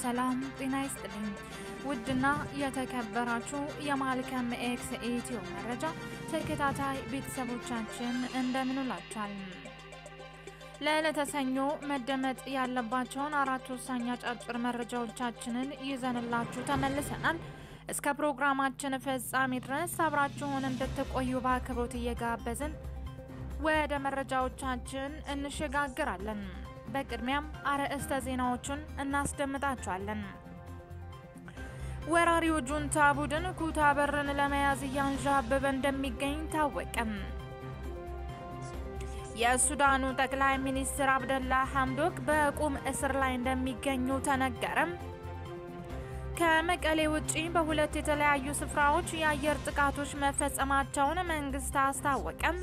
ሰላም ጤና ይስጥልኝ። ውድና የተከበራችሁ የማልከም ኤክስ ኢትዮ መረጃ ተከታታይ ቤተሰቦቻችን እንደምንላችኋል። ለዕለተ ሰኞ መደመጥ ያለባቸውን አራት ወሳኝ አጫጭር መረጃዎቻችንን ይዘንላችሁ ተመልሰናል። እስከ ፕሮግራማችን ፍጻሜ ድረስ አብራችሁን እንድትቆዩ በአክብሮት እየጋበዝን ወደ መረጃዎቻችን እንሸጋግራለን። በቅድሚያም አርዕስተ ዜናዎቹን እናስደምጣችኋለን። ወራሪው ጁንታ ቡድን ኩታበርን ለመያዝ እያንዣበበ እንደሚገኝ ታወቀም። የሱዳኑ ጠቅላይ ሚኒስትር አብደላ ሐምዶክ በቁም እስር ላይ እንደሚገኙ ተነገረም። ከመቀሌ ውጪ በሁለት የተለያዩ ስፍራዎች የአየር ጥቃቶች መፈጸማቸውን መንግስት አስታወቀም።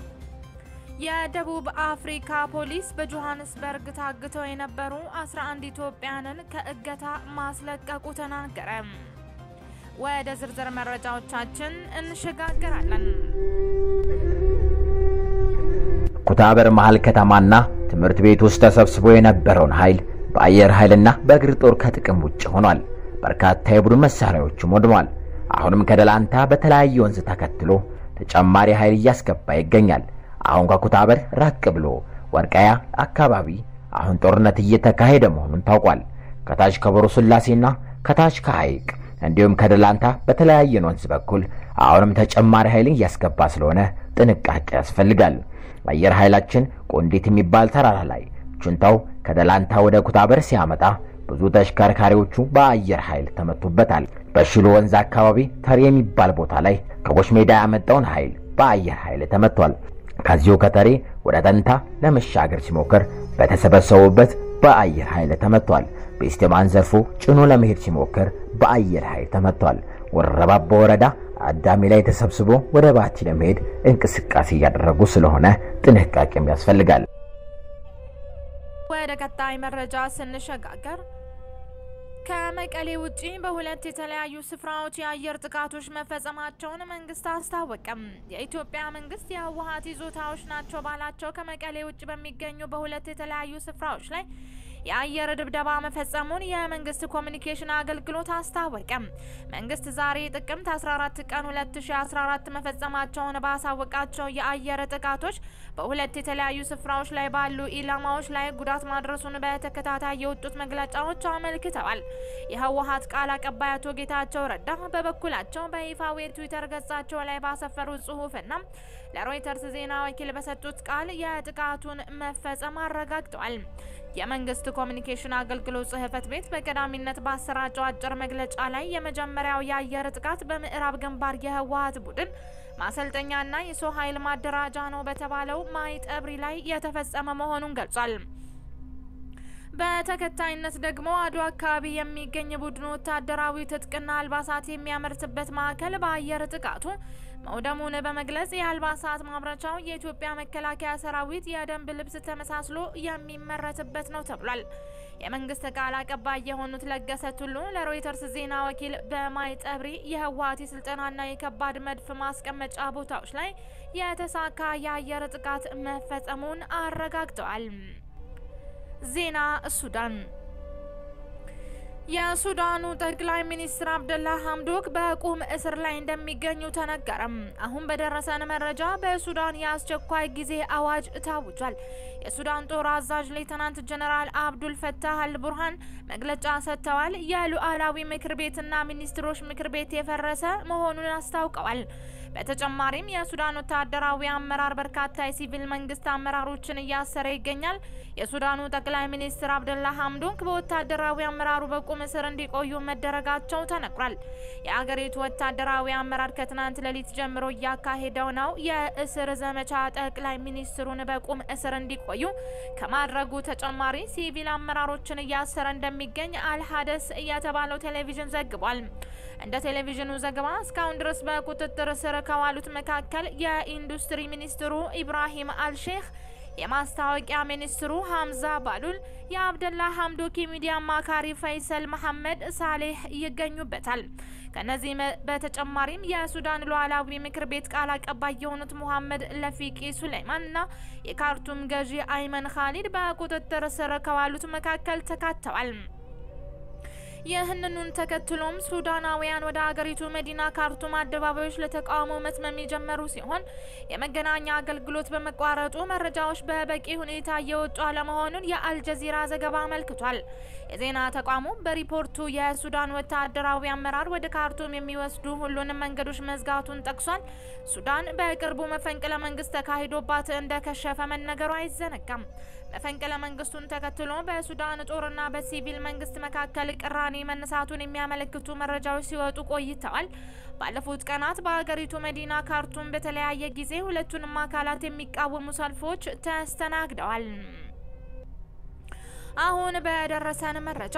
የደቡብ አፍሪካ ፖሊስ በጆሃንስበርግ ታግተው የነበሩ 11 ኢትዮጵያንን ከእገታ ማስለቀቁ ተናገረ። ወደ ዝርዝር መረጃዎቻችን እንሸጋገራለን። ኩታበር መሃል ከተማና ትምህርት ቤት ውስጥ ተሰብስቦ የነበረውን ኃይል በአየር ኃይልና በእግር ጦር ከጥቅም ውጭ ሆኗል። በርካታ የቡድን መሳሪያዎችም ወድሟል። አሁንም ከደላንታ በተለያየ ወንዝ ተከትሎ ተጨማሪ ኃይል እያስገባ ይገኛል። አሁን ከኩታበር ራቅ ብሎ ወርቃያ አካባቢ አሁን ጦርነት እየተካሄደ መሆኑን ታውቋል። ከታች ከቦሮ ስላሴና ከታች ከሐይቅ እንዲሁም ከደላንታ በተለያየን ወንዝ በኩል አሁንም ተጨማሪ ኃይልን እያስገባ ስለሆነ ጥንቃቄ ያስፈልጋል። አየር ኃይላችን ቆንዲት የሚባል ተራራ ላይ ጁንታው ከደላንታ ወደ ኩታበር ሲያመጣ ብዙ ተሽከርካሪዎቹ በአየር ኃይል ተመቱበታል። በሽሎ ወንዝ አካባቢ ተር የሚባል ቦታ ላይ ከቦሽ ሜዳ ያመጣውን ኃይል በአየር ኃይል ተመቷል። ከዚሁ ከተሬ ወደ ተንታ ለመሻገር ሲሞክር በተሰበሰቡበት በአየር ኃይል ተመቷል። በኢስቴማን ዘርፎ ጭኖ ለመሄድ ሲሞክር በአየር ኃይል ተመቷል። ወረባቦ ወረዳ አዳሚ ላይ ተሰብስቦ ወደ ባቲ ለመሄድ እንቅስቃሴ እያደረጉ ስለሆነ ጥንቃቄም ያስፈልጋል። ወደ ቀጣይ መረጃ ስንሸጋገር ከመቀሌ ውጪ በሁለት የተለያዩ ስፍራዎች የአየር ጥቃቶች መፈጸማቸውን መንግስት አስታወቀም። የኢትዮጵያ መንግስት የህወሀት ይዞታዎች ናቸው ባላቸው ከመቀሌ ውጭ በሚገኙ በሁለት የተለያዩ ስፍራዎች ላይ የአየር ድብደባ መፈጸሙን የመንግስት ኮሚኒኬሽን አገልግሎት አስታወቀም። መንግስት ዛሬ ጥቅምት 14 ቀን 2014 መፈጸማቸውን ባሳወቃቸው የአየር ጥቃቶች በሁለት የተለያዩ ስፍራዎች ላይ ባሉ ኢላማዎች ላይ ጉዳት ማድረሱን በተከታታይ የወጡት መግለጫዎች አመልክተዋል። የህወሀት ቃል አቀባይ አቶ ጌታቸው ረዳ በበኩላቸው በይፋዊ ትዊተር ገጻቸው ላይ ባሰፈሩት ጽሁፍና ለሮይተርስ ዜና ወኪል በሰጡት ቃል የጥቃቱን መፈጸም አረጋግጠዋል። የመንግስት ኮሚኒኬሽን አገልግሎት ጽህፈት ቤት በቀዳሚነት ባሰራጨው አጭር መግለጫ ላይ የመጀመሪያው የአየር ጥቃት በምዕራብ ግንባር የህወሀት ቡድን ማሰልጠኛና የሰው ኃይል ማደራጃ ነው በተባለው ማይጠብሪ ላይ የተፈጸመ መሆኑን ገልጿል። በተከታይነት ደግሞ አድዋ አካባቢ የሚገኝ ቡድኑ ወታደራዊ ትጥቅና አልባሳት የሚያመርትበት ማዕከል በአየር ጥቃቱ መውደሙን በመግለጽ የአልባሳት ማምረቻው የኢትዮጵያ መከላከያ ሰራዊት የደንብ ልብስ ተመሳስሎ የሚመረትበት ነው ተብሏል። የመንግስት ቃል አቀባይ የሆኑት ለገሰ ቱሉ ለሮይተርስ ዜና ወኪል በማይጠብሪ የህወሀት የስልጠናና የከባድ መድፍ ማስቀመጫ ቦታዎች ላይ የተሳካ የአየር ጥቃት መፈጸሙን አረጋግጠዋል። ዜና ሱዳን የሱዳኑ ጠቅላይ ሚኒስትር አብደላ ሐምዶክ በቁም እስር ላይ እንደሚገኙ ተነገረም። አሁን በደረሰን መረጃ በሱዳን የአስቸኳይ ጊዜ አዋጅ ታውጇል። የሱዳን ጦር አዛዥ ሌተናንት ጀነራል አብዱል ፈታህ አልቡርሃን መግለጫ ሰጥተዋል። የሉዓላዊ ምክር ቤትና ሚኒስትሮች ምክር ቤት የፈረሰ መሆኑን አስታውቀዋል። በተጨማሪም የሱዳን ወታደራዊ አመራር በርካታ የሲቪል መንግስት አመራሮችን እያሰረ ይገኛል። የሱዳኑ ጠቅላይ ሚኒስትር አብደላ ሐምዶክ በወታደራዊ አመራሩ በቁም እስር እንዲቆዩ መደረጋቸው ተነግሯል። የአገሪቱ ወታደራዊ አመራር ከትናንት ሌሊት ጀምሮ እያካሄደው ነው የእስር ዘመቻ ጠቅላይ ሚኒስትሩን በቁም እስር እንዲቆዩ ከማድረጉ ተጨማሪ ሲቪል አመራሮችን እያሰረ እንደሚገኝ አልሀደስ የተባለው ቴሌቪዥን ዘግቧል። እንደ ቴሌቪዥኑ ዘገባ እስካሁን ድረስ በቁጥጥር ስር ከዋሉት መካከል የኢንዱስትሪ ሚኒስትሩ ኢብራሂም አልሼህ፣ የማስታወቂያ ሚኒስትሩ ሀምዛ ባሉል፣ የአብደላ ሐምዶክ የሚዲያ አማካሪ ፈይሰል መሐመድ ሳሌህ ይገኙበታል። ከነዚህ በተጨማሪም የሱዳን ሉዓላዊ ምክር ቤት ቃል አቀባይ የሆኑት ሙሐመድ ለፊቂ ሱሌይማን እና የካርቱም ገዢ አይመን ካሊድ በቁጥጥር ስር ከዋሉት መካከል ተካተዋል። ይህንኑን ተከትሎም ሱዳናውያን ወደ አገሪቱ መዲና ካርቱም አደባባዮች ለተቃውሞ መትመም የጀመሩ ሲሆን የመገናኛ አገልግሎት በመቋረጡ መረጃዎች በበቂ ሁኔታ እየወጡ አለመሆኑን የአልጀዚራ ዘገባ አመልክቷል። የዜና ተቋሙ በሪፖርቱ የሱዳን ወታደራዊ አመራር ወደ ካርቱም የሚወስዱ ሁሉንም መንገዶች መዝጋቱን ጠቅሷል። ሱዳን በቅርቡ መፈንቅለ መንግስት ተካሂዶባት እንደከሸፈ መነገሩ አይዘነጋም። መፈንቅለ መንግስቱን ተከትሎ በሱዳን ጦርና በሲቪል መንግስት መካከል ቅራኔ መነሳቱን የሚያመለክቱ መረጃዎች ሲወጡ ቆይተዋል። ባለፉት ቀናት በሀገሪቱ መዲና ካርቱም በተለያየ ጊዜ ሁለቱንም አካላት የሚቃወሙ ሰልፎች ተስተናግደዋል። አሁን በደረሰን መረጃ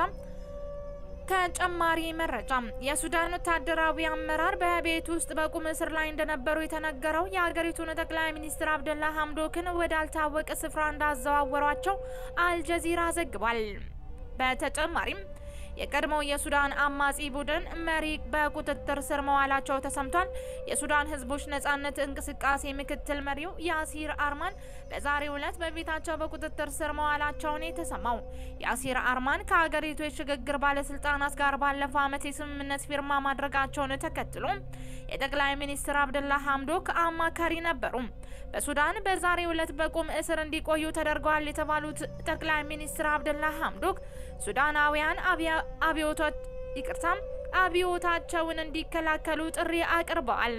ተጨማሪ መረጃ የሱዳን ወታደራዊ አመራር በቤት ውስጥ በቁም እስር ላይ እንደነበሩ የተነገረው የሀገሪቱን ጠቅላይ ሚኒስትር አብደላ ሀምዶክን ወዳልታወቀ ስፍራ እንዳዘዋወሯቸው አልጀዚራ ዘግቧል። በተጨማሪም የቀድሞው የሱዳን አማጺ ቡድን መሪ በቁጥጥር ስር መዋላቸው ተሰምቷል። የሱዳን ሕዝቦች ነጻነት እንቅስቃሴ ምክትል መሪው ያሲር አርማን በዛሬው ዕለት በቤታቸው በቁጥጥር ስር መዋላቸውን የተሰማው ያሲር አርማን ከሀገሪቱ የሽግግር ባለስልጣናት ጋር ባለፈው ዓመት የስምምነት ፊርማ ማድረጋቸውን ተከትሎ የጠቅላይ ሚኒስትር አብደላ ሀምዶክ አማካሪ ነበሩ። በሱዳን በዛሬው ዕለት በቁም እስር እንዲቆዩ ተደርገዋል የተባሉት ጠቅላይ ሚኒስትር አብደላ ሀምዶክ ሱዳናውያን አብዮቶች ይቅርታም አብዮታቸውን እንዲከላከሉ ጥሪ አቅርበዋል።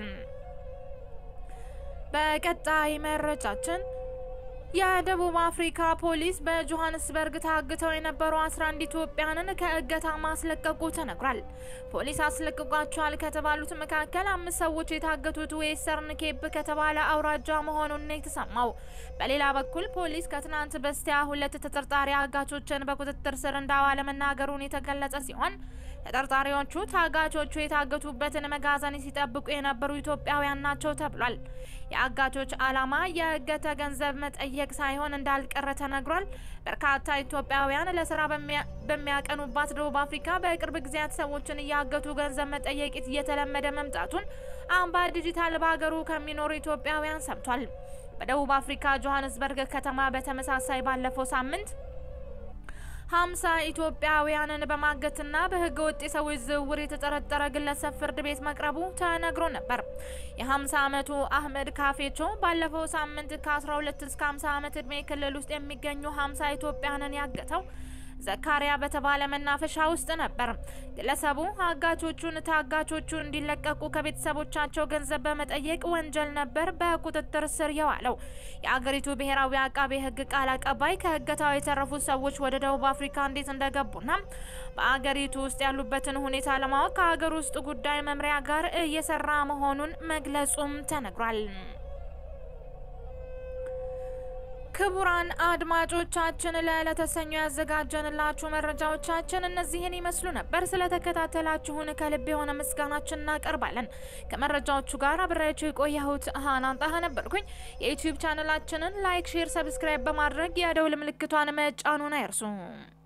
በቀጣይ መረጃችን የደቡብ አፍሪካ ፖሊስ በጆሃንስበርግ ታግተው የነበሩ 11 ኢትዮጵያንን ከእገታ ማስለቀቁ ተነግሯል። ፖሊስ አስለቅቋቸዋል ከተባሉት መካከል አምስት ሰዎች የታገቱት ዌስተርን ኬፕ ከተባለ አውራጃ መሆኑን ነው የተሰማው። በሌላ በኩል ፖሊስ ከትናንት በስቲያ ሁለት ተጠርጣሪ አጋቾችን በቁጥጥር ስር እንዳዋለ መናገሩን የተገለጸ ሲሆን ተጠርጣሪዎቹ ታጋቾቹ የታገቱበትን መጋዘን ሲጠብቁ የነበሩ ኢትዮጵያውያን ናቸው ተብሏል። የአጋቾች ዓላማ የእገተ ገንዘብ መጠየቅ ሳይሆን እንዳልቀረ ተነግሯል። በርካታ ኢትዮጵያውያን ለስራ በሚያቀኑባት ደቡብ አፍሪካ በቅርብ ጊዜያት ሰዎችን እያገቱ ገንዘብ መጠየቅ እየተለመደ መምጣቱን አምባ ዲጂታል በሀገሩ ከሚኖሩ ኢትዮጵያውያን ሰምቷል። በደቡብ አፍሪካ ጆሃንስበርግ ከተማ በተመሳሳይ ባለፈው ሳምንት ሀምሳ ኢትዮጵያውያንን በማገትና በህገ ወጥ የሰዎች ዝውውር የተጠረጠረ ግለሰብ ፍርድ ቤት መቅረቡ ተነግሮ ነበር። የ50 ዓመቱ አህመድ ካፌቾ ባለፈው ሳምንት ከ12 እስከ 50 ዓመት ዕድሜ ክልል ውስጥ የሚገኙ 50 ኢትዮጵያንን ያገተው ዘካሪያ በተባለ መናፈሻ ውስጥ ነበር። ግለሰቡ አጋቾቹን ታጋቾቹ እንዲለቀቁ ከቤተሰቦቻቸው ገንዘብ በመጠየቅ ወንጀል ነበር በቁጥጥር ስር የዋለው። የአገሪቱ ብሔራዊ አቃቤ ሕግ ቃል አቀባይ ከእገታው የተረፉት ሰዎች ወደ ደቡብ አፍሪካ እንዴት እንደገቡና በአገሪቱ ውስጥ ያሉበትን ሁኔታ ለማወቅ ከሀገር ውስጥ ጉዳይ መምሪያ ጋር እየሰራ መሆኑን መግለጹም ተነግሯል። ክቡራን አድማጮቻችን ለዕለተ ሰኞ ያዘጋጀንላችሁ መረጃዎቻችን እነዚህን ይመስሉ ነበር። ስለተከታተላችሁን ከልብ የሆነ ምስጋናችን እናቀርባለን። ከመረጃዎቹ ጋር አብሬያችሁ የቆየሁት ሀናን ጣሀ ነበርኩኝ። የዩቲዩብ ቻናላችንን ላይክ፣ ሼር፣ ሰብስክራይብ በማድረግ የደውል ምልክቷን መጫኑን አይርሱ።